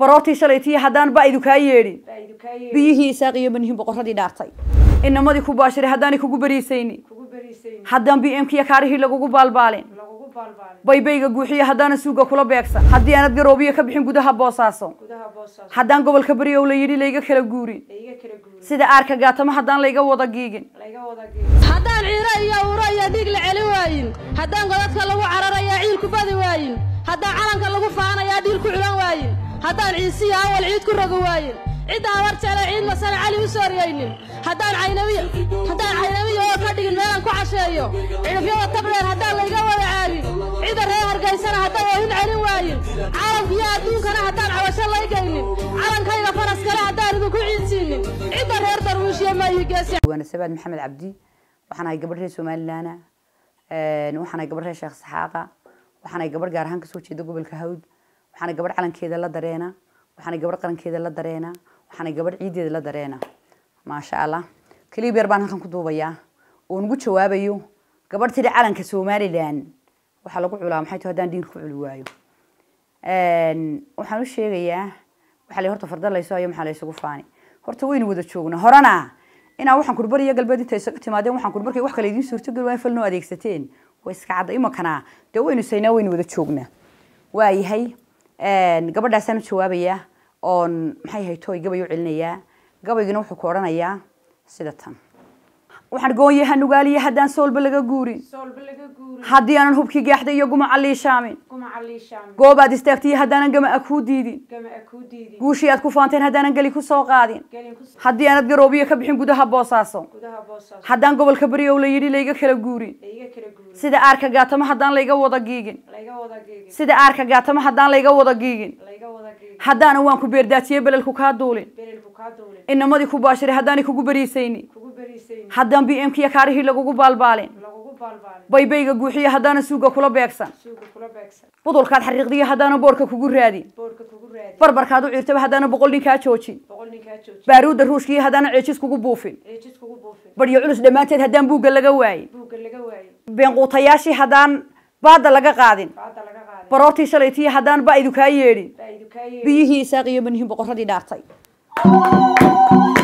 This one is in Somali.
baroortii shalaytiya haddaan ba'du kaa yeedhin baa'idu kaa yeedhin biyihii isaaq iyo manihin boqorradii dhaartay inamadii ku baashiray haddaanay kugu bariisaynin kugu beriisaynin haddaan b m kiyo kaarihii lagugu baalbaalin lagugu baalbaalin baybayga guuxiya haddaanan suuga kula beegsan haddii aanad garoobiya ka bixin gudaha boosaaso gudaha boosaaso haddaan gobolka beriyow la yidhi layga kala guurin layga kala guurin sida aarka gaatamo haddaan layga wada giigin layga wada geeyo haddaan ciiro iyo uro iyo dhiig la celi waayin haddaan godadka lagu cararayaa ciil ku badi waayin haddaan calanka lagu faanayaa dhiil ku culan waayin haddaan ciisiya awal ciid ku rogi waayin cidda habar jeele ciid masana cali u sooriyaynin haddaan caynabiya haddaan caynabiya oo ka dhigin meelaan ku casheeyo cidhifyada tabdheer haddaan layga wada caagin cidda reer hargaysana haddaan oohin celin waayin caalamkiyo adduunkana haddaan cabasho laygaynin calankayga faras kale haddaan idinku ciidsiinin cidda reer darwiishiyo maayigeesi waana sabaad maxamed cabdi waxaan ahay gabadh reer somalilaana waxaan ahay gabadh reer sheekh saxaaqa waxaan ahay gabadh gaar ahaan kasoo jeeda gobolka hawd waxaan ahay gabadh calankeeda la dareena waxaan ahay gabadh qarankeeda la dareena waxaan ahay gabadh ciideeda la dareena maasha allah kaliib yar baan halkan ku duubayaa oo nugu jawaabayo gabadh tidhi calanka somalilan waxaa lagu culaa maxay tahay haddaan dhiir ku culi waayo waxaan u sheegayaa waxaa la horta farda layso hayo maxaa laysugu faani horta waynu wada joognaa horena inaa waxaan kur bariya galbeed inta isaga timaadeen waxaan kur markay wax kale idiin suurtogeli waa in fal noo adeegsateen way iska cadda imankana dee waynu saynaa waynu wada joognaa waayahay gabadhaasaan u jawaabayaa oon maxay ahay tooy gabay u celinayaa gabaygina wuxuu ku odhanayaa sida tan waxaan goonyaha nugaaliya haddaan soolba laga guurin soolba laga guurin haddii aanan hubkii gaaxday iyo gumaca liishaamin gumaca liishaamin goobaad istaagtiyo haddaanan gama a kuu diidin gama a kuu diidin guushii aad ku faanteen haddaanan geli ku soo qaadin gelin ku haddii aanad garoobiya ka bixin gudaha boosaaso gudaha boosaaso haddaan gobolka beriyow la yidhi layga kala guurin layga kala guurin sida aarka gaatamo haddaan layga wada giigin layga wada geegin sida aarka gaatamo haddaan layga wada giigin layga wada geegin haddaanan waan ku beerdaajiyey belelku kaa duulin belelku kaa duulin inamadii ku baashiray haddaanay kugu bariisaynin kugu beriisaynin haddaan b m kiyo kaarihii lagugu baalbaalin lagugu baalbaalin baybayga guuxiya haddaanan suuga kula beegsan suuga kula beegsan budulkaad xariiqdiya haddaanan boorka kugu raadin boorka kugu raadi barbarkaad u ciirtaba haddaanan boqol nin kaa joojin boqol nin kaa jooji baaruudda ruushkiiyo haddaanan ceejis kugu buufin ceejis kugu buufin baryo culus dhammaanteed haddaan buugga laga waayin buugga laga waayey beenquutayaashii haddaan baadda laga qaadin baada laga qaaday baroortii shalaytiya haddaan ba'du kaa yeedhin baa'idu kaa yeedhin biyihii isaaq iyo manihin boqorradii dhaartay